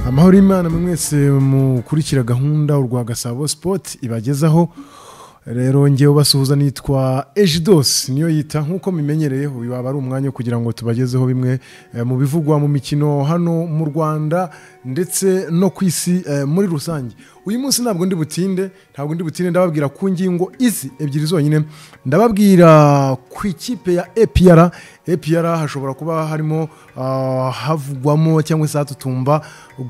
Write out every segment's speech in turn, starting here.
amahoro y'imana mwe mwese mukurikira gahunda urwa gasabo sipoti ibagezaho rero ngewe basuhuza nitwa ejidosi niyo yita nk'uko mimenyereye uyu waba ari umwanya wo kugira ngo tubagezeho bimwe eh, mu bivugwa mu mikino hano mu rwanda ndetse no ku isi eh, muri rusange uyu munsi ntabwo ndi butinde ntabwo ndi butinde ndababwira ku ngingo izi ebyiri zonyine ndababwira ku ikipe ya epr epr hashobora kuba harimo ah, havugwamo cyangwa se hatutumba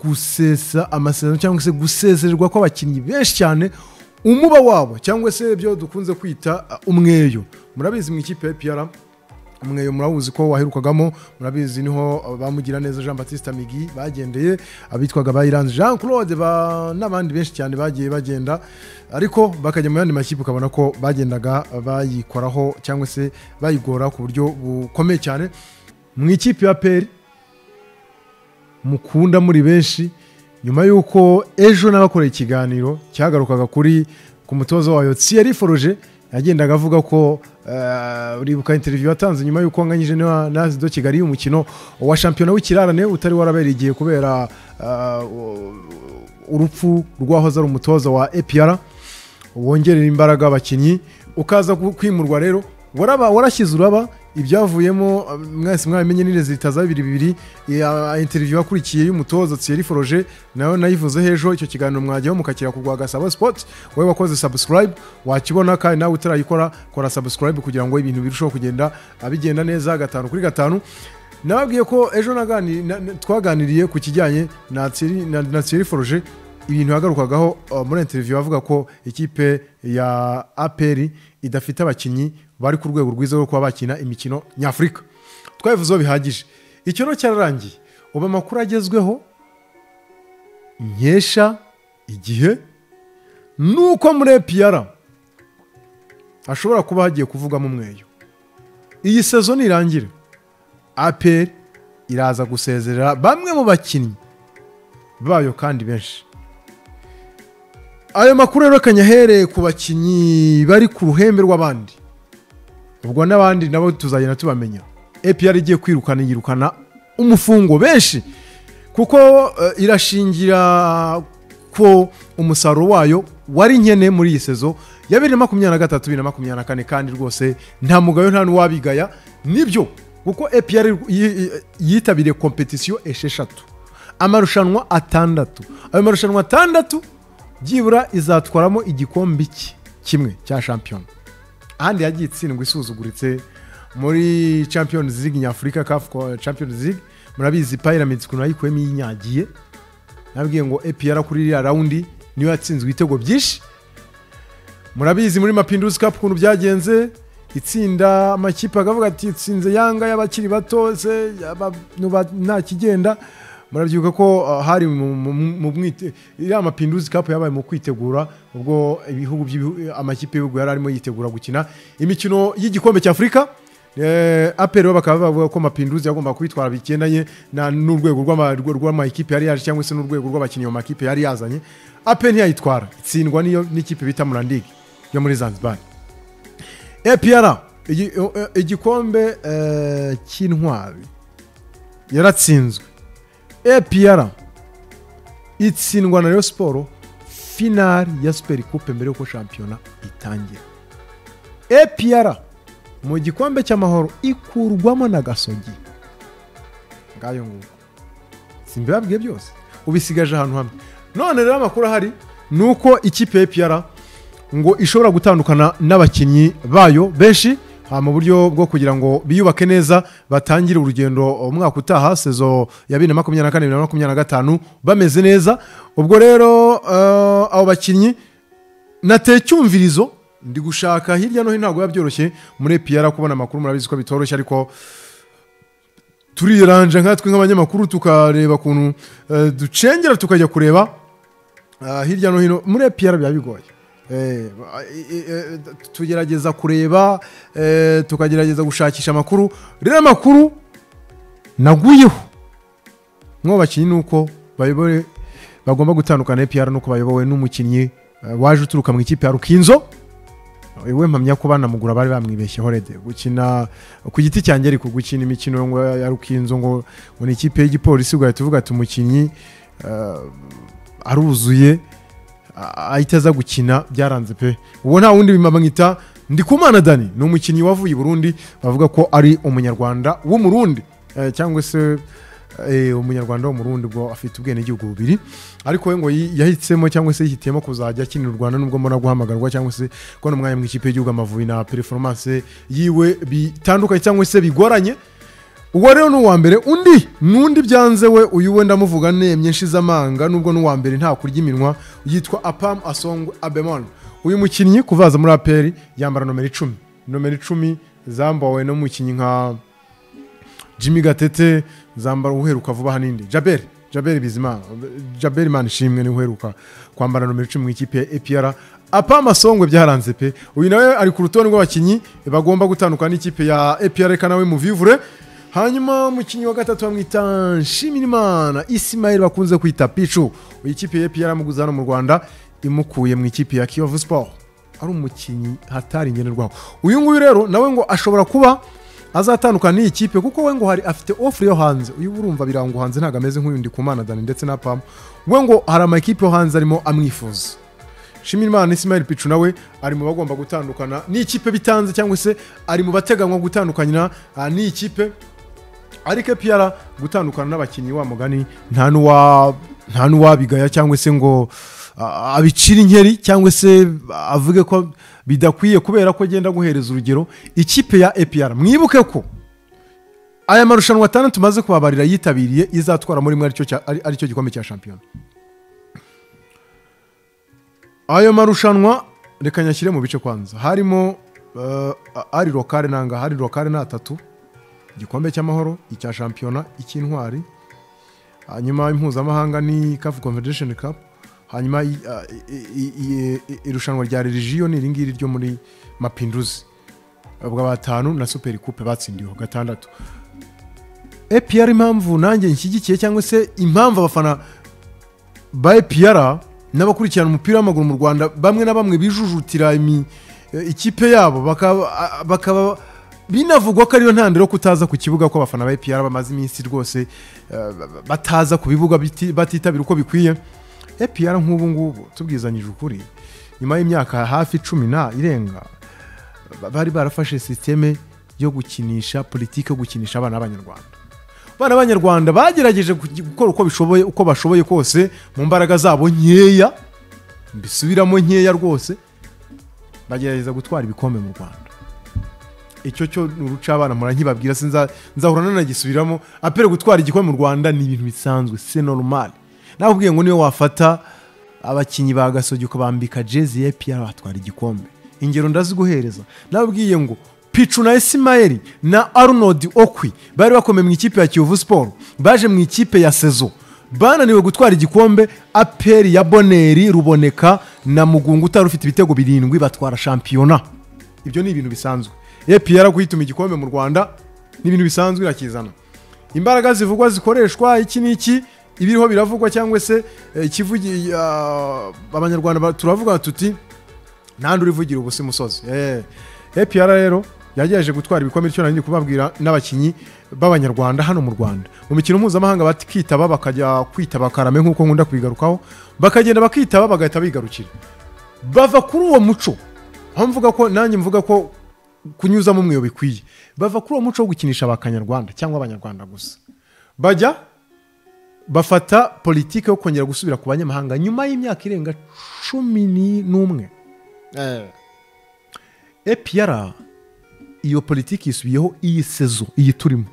gusesa amasezerano cyangwa se gusezererwa kw'abakinnyi benshi cyane umuba wabo cyangwa se ibyo dukunze kwita uh, umweyo murabizi mu ikipe ya piyara umweyo murawuzi ko waherukagamo murabizi niho uh, bamugira neza jean batiste migi bagendeye abitwaga bayiranze jean claude ba- n'abandi benshi cyane bagiye bagenda ariko bakajya mu yandi makipe ukabona ko bagendaga bayikoraho cyangwa se bayigora ku buryo bukomeye cyane mu ikipe ya peri mukunda muri benshi nyuma y'uko ejo n'abakoreye ikiganiro cyagarukaga kuri ku mutoza wayo tsiyari foroje yagendaga avuga ko eh, uribuka interiviyu yatanze nyuma y'uko anganyije na na Azido kigali y'umukino wa shampiyona w'ikirarane utari warabereye igihe kubera eh, urupfu rw'ahoze ari umutoza wa epr wongerera imbaraga abakinnyi ukaza ku- kwimurwa rero waraba warashyize uraba ibyavuyemo um, mwese mwabimenye nire zitaza bibiri bibiri iya interiviyu yakurikiye y'umutoza Thierry Foroge nayo nayivuzeho ejo icyo kiganiro mwajyaho mukakira ku rwa Gasabo Sport wowe wakoze subscribe wakibona kandi nawe utarayikora kora subscribe kugira ngo ibintu birusheho kugenda ah, bigenda neza gatanu kuri gatanu nababwiye ko ejo nagani- na- na- twaganiriye ku kijyanye na Thierry- na- na Thierry Foroge ibintu yagarukagaho uh, muri interiviyu bavuga ko ikipe ya aperi idafite abakinnyi bari ku rwego rwiza rwo kuba bakina imikino nyafurika twabivuzeho bihagije icyo rero cyararangiye ubu amakuru agezweho nkesha igihe nuko muri epiyara hashobora kuba hagiye kuvugamo umweyo iyi sezo nirangire aperi iraza gusezerera bamwe mu bakinnyi bayo kandi benshi ayo makuru rero ahereye ku bakinnyi bari ku ruhembe rw'abandi ubwo n'abandi nabo tuzagenda tubamenya epr igiye kwirukana yirukana umufungo benshi kuko eh, irashingira ko umusaruro wayo wari nkene muri iyi sezo ya bibiri na makumyabiri na gatatu bibiri na makumyabiri na kane kandi rwose nta mugayo nta n'uwabigaya nibyo kuko epr yitabiriye kompetisiyo esheshatu amarushanwa atandatu ayo marushanwa atandatu byibura izatwaramo igikombe iki kimwe cya shampiyona ahandi yagiye itsindwa isuzuguritse muri champions league nyafurika caf champions league murabizi pyramids ukuntu yayikuyemo yinyagiye nabwiye ngo epr kuri iriya rawundi niyo yatsinzwe ibitego byinshi murabizi muri mapinduzi kapu ukuntu byagenze itsinda amakipe akavuga ati itsinze yanga y'abakiri bato se abantu ba- nta kigenda murabyibuka ko uh, hari mu- mu- mu mwite- iriya mapinduzi kapu yabaye mu kwitegura ubwo ibihugu by'ibihu- amakipe y'ibihugu yari arimo yitegura gukina imikino y'igikombe cy'afurika Eh, aperi bo bakaba bavuga ko mapinduzi yagomba kwitwara bigendanye na- n'urwego rw'ama- rw- rw'amakipe yari yaje cyangwa se n'urwego rw'abakinnyi mu makipe yari yazanye aperi ntiyayitwara itsindwa n'iyo n'ikipe bita murandigi yo muri zanzibar epr igi- o- o- igikombe eh, cy'intwari yaratsinzwe epr itsindwa na rayon siporo finari ya superi kupe mbere y'uko shampiyona itangira epr mu gikombe cy'amahoro ikurwamo na gasogi ngayo nguko simbibabwiye byose ubisigaje ahantu hamwe none rero amakuru ahari ni uko ikipe ya epr ngo ishobora gutandukana n'abakinnyi bayo benshi ah, mu buryo bwo kugira ngo biyubake neza batangire urugendo umwaka utaha sezo ya bibiri na makumyabiri na kane bibiri na makumyabiri na gatanu bameze neza ubwo rero eh, abo bakinnyi nateye icyumvirizo ndi gushaka hirya no hino ntabwo biba byoroshye muri epr kubona amakuru murabizi ko bitoroshye ariko turiranja nkatwe nk'abanyamakuru tukareba ukuntu eh, ducengera tukajya kureba ah, hirya no hino muri epr biba bigoye Eh, eh, eh, tugerageza kureba eh, tukagerageza gushakisha amakuru rero amakuru naguyeho mwo bakinnyi ni uko bayoboye bagomba gutandukana APR nuko bayobowe n'umukinnyi eh, waje uturuka mu ikipe ya Rukinzo we mpamya ko banamugura bari bamwibeshyeho rede gukina ku giti cyanjye ariko gukina imikino ngo ya Rukinzo ngo ngo ni ikipe y'igipolisi ugahita uvuga ati umukinnyi eh, aruzuye a- ahita aza gukina byaranze pe uwo nta wundi bimamwita ndikumana dani ni umukinnyi wavuye i burundi bavuga ko ari umunyarwanda w'umurundi eh, cyangwa se eh, umunyarwanda w'umurundi ubwo afite ubwenegihugu bubiri ariko we ngo yi- yahisemo cyangwa se yihitiyemo kuzajya akinira u rwanda nubwo mbona guhamagarwa cyangwa se kubona umwanya mu ikipe y'igihugu amavubi na performance yiwe bitandukanye cyangwa se bigoranye uwo rero ni uwa mbere undi n'undi byanze we uyu we ndamuvuga nemye nshize amanga nubwo n'uwa mbere nta kurya iminwa yitwa apam asong abemon uyu mukinnyi kuvaza muri aperi yambara nomero icumi nomero icumi zambawe n'umukinnyi nka jimmy gatete zambara uheruka vuba aha n'indi jaber jaber bizimana jaber imana ishimwe niwe uheruka kwambara nomero icumi mu ikipe ya epr apa amasongwe byaranze pe uyu nawe ari ku rutonde rw'abakinnyi bagomba gutandukana n'ikipe ya epr reka nawe mu vivure hanyuma umukinnyi wa gatatu bamwita nshimirimana isimayeli bakunze kwita picu iyi kipe ya epr amuguze hano mu rwanda imukuye mu ikipe ya kiyovu sport ari umukinnyi hatari ngenerwaho uyu nguyu rero nawe ngo ashobora kuba azatandukana n'iyi kipe kuko we ngo hari afite ofure yo hanze uyu urumva birango hanze ntabwo ameze nk'uyundi ku mana dani ndetse na pamu we ngo hari amakipe yo hanze arimo amwifuza shimirimana isimayeli picu nawe ari mu bagomba gutandukana n'ikipe bitanze cyangwa se ari mu bateganywa gutandukanira ah, n'iyi kipe ariko piyara gutandukana n'abakinnyi wa mugani nta n'uwa nta n'uwabigaya cyangwa se ngo ah, abicire inkeri cyangwa se avuge ko bidakwiye kubera ko agenda guhereza urugero ikipe ya epiyara mwibuke ko aya marushanwa atandatu tumaze kubabarira yitabiriye izatwara muri mwe aricyo cya- ari- aricyo gikombe cya shampiyona ayo marushanwa reka nyashyire mu bice kwanza harimo eh, ari rokare nanga hari rokare ni atatu igikombe cy'amahoro icya shampiyona icy'intwari hanyuma impuzamahanga ni CAF Confederation Cup hanyuma i- a- i- i- i- i- irushanwa rya religion ni iringiri ryo muri mapinduzi bwa batanu na super coupe batsindiweho gatandatu APR impamvu nanjye nshyigikiye cyangwa se impamvu abafana ba APR n'abakurikirana umupira w'amaguru mu Rwanda bamwe na bamwe bijujutira imi- eh, ikipe yabo bakaba a- bakaba binavugwa ko ariyo ntandaro yo kutaza ku kibuga ko abafana ba APR bamaze iminsi rwose eh, bataza ku bibuga biti- batitabira uko bikwiye APR nk'ubu ngubu tubwizanyije ukuri nyuma y'imyaka hafi cumi na irenga ba- bari barafashe sisiteme yo gukinisha politiki yo gukinisha abana b'abanyarwanda abana b'abanyarwanda bagerageje kugi- gukora uko bishoboye uko bashoboye kose mu mbaraga zabo nkeya mbisubiramo nkeya rwose bagerageza gutwara ibikombe mu rwanda icyo cyo ni uruca abana mura nkibabwira sinza nzahura nanagisubiramo apere gutwara igikombe mu rwanda ni ibintu bisanzwe se normal nakubwiye ngo niyo wafata abakinnyi ba gasogi ukabambika jezi ya piyara batwara igikombe ingero ndaziguhereza nababwiye ngo picu na isimayeli na arnold okwi bari bakomeye mu ikipe ya kiyovu siporo baje mu ikipe ya sezo bananiwe gutwara igikombe aperi ya boneri ruboneka na mugunga utari ufite ibitego birindwi batwara shampiyona ibyo ni ibintu bisanzwe epr guhituma igikombe mu rwanda ni ibintu bisanzwe irakizana imbaraga zivugwa zikoreshwa iki n'iki ibiriho biravugwa cyangwa se eh, ikivugi ah, abanyarwanda ba- turavuga tuti nta uri uvugira ubusa imusozi Eh, APR rero yagerageje gutwara ibikombe icyo nari ndi kubabwira n'abakinnyi b'abanyarwanda hano mu rwanda mu mikino mpuzamahanga bakitaba bakajya kwitaba karame nk'uko nkunda kubigarukaho bakagenda bakitaba bagahita bigarukira bava kuri uwo muco aho mvuga ko nanjye mvuga ko kunyuzamo umweyo bikwiye bava kuri uwo muco wo gukinisha abakanyarwanda cyangwa abanyarwanda gusa bajya bafata politiki yo kongera gusubira ku banyamahanga nyuma y'imyaka irenga cumi ni- n'umwe epr iyo politiki yisubiyeho iyi sezo iyi turimo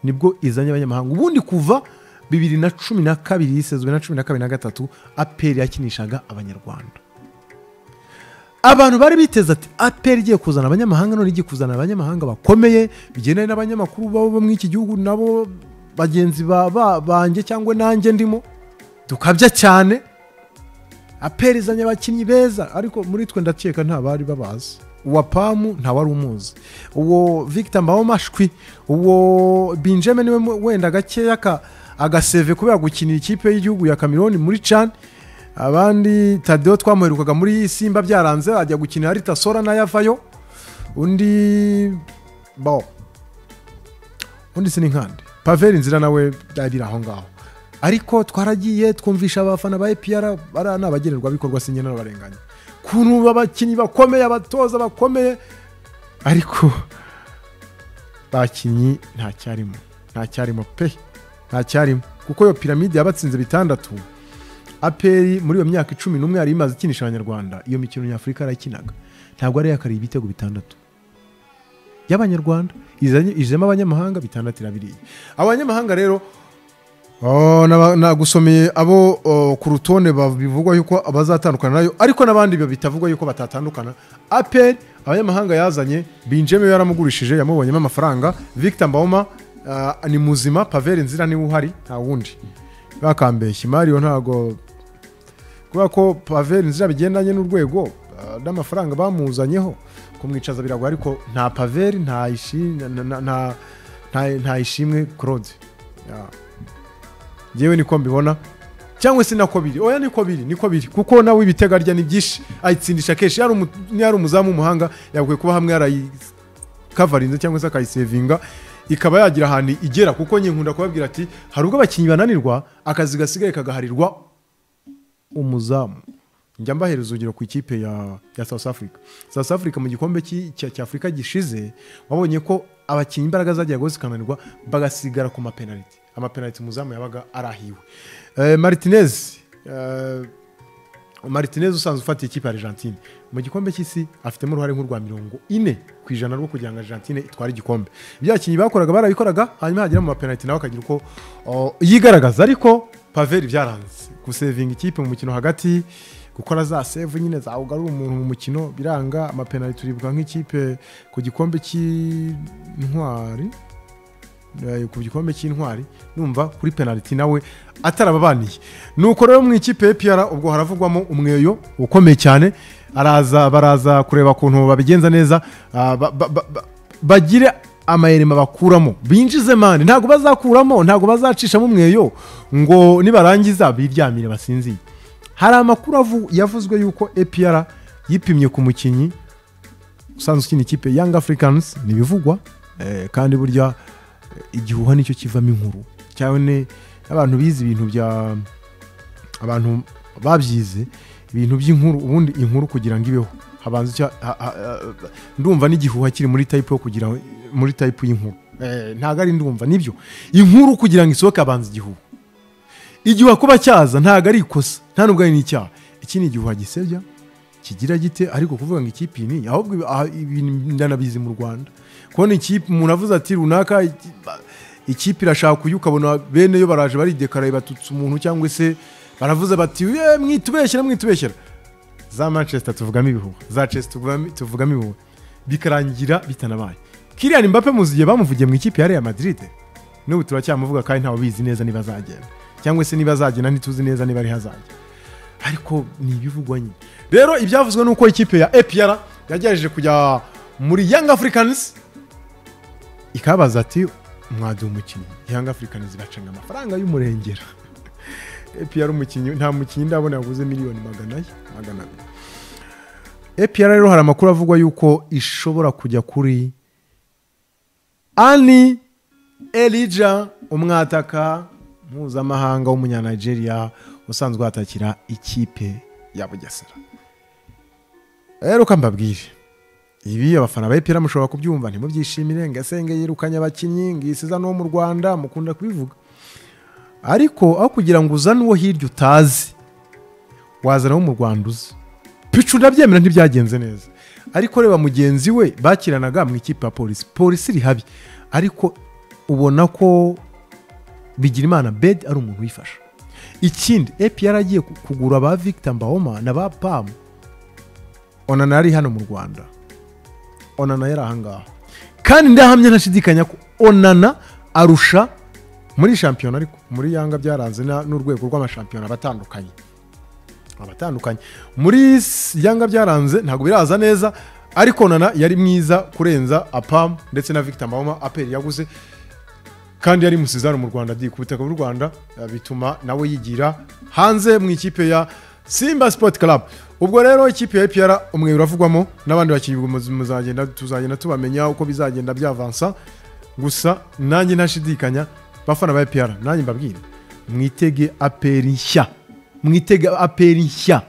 nibwo izanye abanyamahanga ubundi kuva bibiri na cumi na kabiri iyi sezo bibiri na cumi na kabiri na gatatu aperi yakinishaga abanyarwanda abantu bari biteze ati aperi igiye kuzana abanyamahanga none igiye kuzana abanyamahanga bakomeye bigendanye n'abanyamakuru babo bo muri iki gihugu nabo bagenzi ba- ba- banjye cyangwa nanjye ndimo tukabya cyane aperi izanye abakinnyi beza ariko muri twe ndakeka nta bari babazi uwa pamu nta wari umuzi uwo victor mbawomashwi uwo binjeme niwe mu- wenda gakeya aka- agaseve kubera gukinira ikipe y'igihugu ya kameroni muri can abandi tadeo twamuherukaga muri simba byaranze ajya gukinira aritasora nayo avayo undi bo undi sininkande paveri inzira nawe yari aho ngaho ariko twaragiye twumvisha abafana ba epr bariya ni abagenerwabikorwa sinjye n'abarenganya ukuntu abakinnyi bakomeye abatoza bakomeye ariko bakinnyi nta cyarimo nta cyarimo pe nta cyarimo kuko iyo piramide yabatsinze bitandatu aperi muri iyo myaka icumi n'umwe yari imaze ikinisha abanyarwanda iyo mikino nyafurika yarayikinaga ntabwo ari yakariye ibitego bitandatu y'abanyarwanda izanye- ijemo abanyamahanga bitandatu irabiriye abanyamahanga rero Oh, naba- nagusomeye abo oh, ku rutonde ba- bivugwa yuko bazatandukana nayo ariko n'abandi ba- bitavugwa yuko batatandukana aperi abanyamahanga yazanye binjeme yaramugurishije yamubonyemo amafaranga victor mbawoma ah, ni muzima paveri nzira niwe uhari nta wundi bakambeshya imari yo ntago kubera ko paveri nzira bigendanye n'urwego ah, n'amafaranga bamuzanyeho kumwicaza biragwa ariko nta paveri nta ishi- na- na- na- nta- nta ishimwe claude Ya yewe niko mbibona cyangwa se nako biri oya niko biri niko biri kuko nawe ibitego arya ni byinshi ayitsindisha kenshi yari umu- yari umuzamu w'umuhanga yagakwiye kuba hamwe yarayikavarinze cyangwa se akayisevinga ikaba yagira ahantu igera kuko nyine nkunda kubabwira ati hari ubwo abakinnyi bananirwa akazi gasigaye kagaharirwa umuzamu njya mbahereza urugero ku ikipe ya, ya south africa south africa mu gikombe cy'i- cya cya afurika gishize wabonye ko abakinnyi imbaraga zajyaga zikananirwa bagasigara ku mapenaliti amapenaliti umuzamu yabaga arahiwe Eh, martinez eh, martinez usanzwe ufatiye ikipe ya argentine mu gikombe cy'isi afitemo uruhare nk'urwa mirongo ine ku ijana rwo kugira ngo argentine itware igikombe ibyo abakinnyi bakoraga barabikoraga hanyuma hagera mu mapenaliti nawe akagira uko o, yigaragaza ariko paveri byaranze gusevinga ikipe mu mukino hagati gukora za save nyine zawugarura umuntu mu mukino biranga amapenaliti turibwa nk'ikipe ku gikombe cy'intwari Eh, ku gikombe cy'intwari numva kuri penaliti nawe atarababaniye nuko rero mu ikipe y'epr ubwo haravugwamo umweyo ukomeye cyane araza baraza kureba ukuntu babigenza neza ah, ba- ba- ba- ba- bagire amayerema bakuramo binjize mani ntabwo bazakuramo ntabwo bazacishamo umweyo ngo nibarangiza biryamire basinziye hari amakuru avu- yavuzwe yuko epr yipimye ku mukinnyi usanzwe ukina ikipe Young Africans ni ibivugwa eh, kandi burya eh, igihuha nicyo kivamo inkuru cyane abantu bize ibintu bya abantu babyize ibintu by'inkuru ubundi inkuru kugira ngo ibeho habanza icya ha- ha- ha- ndumva n'igihuha kiri muri type yo kugira muri type y'inkuru Eh, ntabwo ari ndumva nibyo inkuru kugira ngo isohoke habanza igihuha igihuha kuba cyaza ntabwo ari ikosa nta nubwo ari n'icyaha iki ni igihuha gisebya kigira gite ariko kuvuga ngo ikipe iyi niyi ahubwo ibi- aha- ibintu ndanabizi mu rwanda kubona ikipe umuntu avuze ati runaka iki- ba- ikipe irashaka uyu ukabona bene yo baraje baridekaraye batutse umuntu cyangwa se baravuze bati "Eh, mwitubeshyera mwitubeshyera za manchester tuvugamo ibihuha za chelsea tuvugamo- tuvugamo ibihuha bikarangira bitanabaye kiriya mbappe muzi igihe bamuvugiye mu ikipe ya real madrid n'ubu turacyamuvuga kandi ntawe ubizi neza niba azagenda cyangwa se niba azagenda ntituzi neza niba ari hazajya ariko ni ibivugwa nyine rero ibyavuzwe ni uko ikipe ya APR yagerageje kujya muri Young Africans ikabaza ati mwaduha umukinnyi Young Africans bacanga amafaranga y'umurengera APR umukinnyi nta mukinnyi ndabona yaguze miliyoni magana ye magana abiri APR rero hari amakuru avugwa yuko ishobora kujya kuri Ani Elija umwataka mpuzamahanga w'umunyanigeria usanzwe watakira ikipe ya Bugesera rero uko mbabwire ibi abafana ba epera mushobora kubyumva ntimubyishimire ngo ese ngo yirukanye abakinnyi ngo isiza n'uwo mu rwanda mukunda kubivuga ariko aho kugira ngo uzane uwo hirya utazi wazana uwo mu rwanda uzi picu ndabyemera ntibyagenze neza ariko reba mugenzi we bakiranaga mu ikipe ya polisi polisi iri habi ariko ubona ko bigirimana bed ari umuntu wifasha ikindi epi yaragiye ku- kugura ba victor mbahoma na ba pam onana yari hano mu rwanda onana yari ahangaha kandi ndahamya ntashidikanya ko onana arusha muri shampiyona ariko muri yanga byaranze na- n'urwego rw'amashampiyona abatandukanye abatandukanye muri s- yanga byaranze ntabwo biraza neza ariko onana yari mwiza kurenza apam ndetse na victor mbahoma aperi yaguze kandi yari musizano mu rwanda di ku butaka bw'u rwanda eh, bituma nawe yigira hanze mu ikipe ya simba sport club ubwo rero ikipe ya epr umwe uravugwamo n'abandi bakinnyi ubwo muzagenda tuzagenda tubamenya uko bizagenda byavansa gusa nanjye ntashidikanya bafana ba epr nanjye mbabwire mwitege aperi nshya mwitege aperi nshya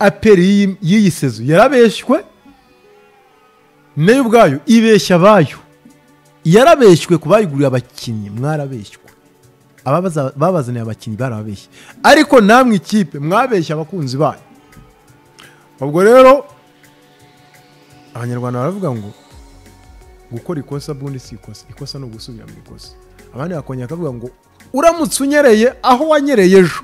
aperi y'iyi- y'iyi sezo yarabeshywe nayo ubwayo ibeshya abayo yarabeshywe ku bayiguriye abakinnyi mwarabeshywe ababaza- babazaniye abakinnyi barababeshye ariko namwe ikipe mwabeshya abakunzi bayo ubwo rero abanyarwanda baravuga ngo gukora ikosa ubundi si ikosa ikosa ni ugusubira mu ikosa abandi bakongera bakavuga ngo uramutse unyereye aho wanyereye ejo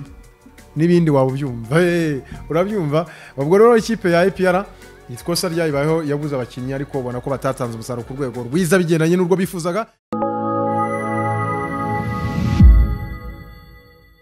n'ibindi waba ubyumva Eh, urabyumva ubwo rero ikipe ya epr ikosa ryayibayeho yabuze abakinnyi ariko ubona ko batatanze umusaruro ku rwego rwiza bigendanye n'urwo bifuzaga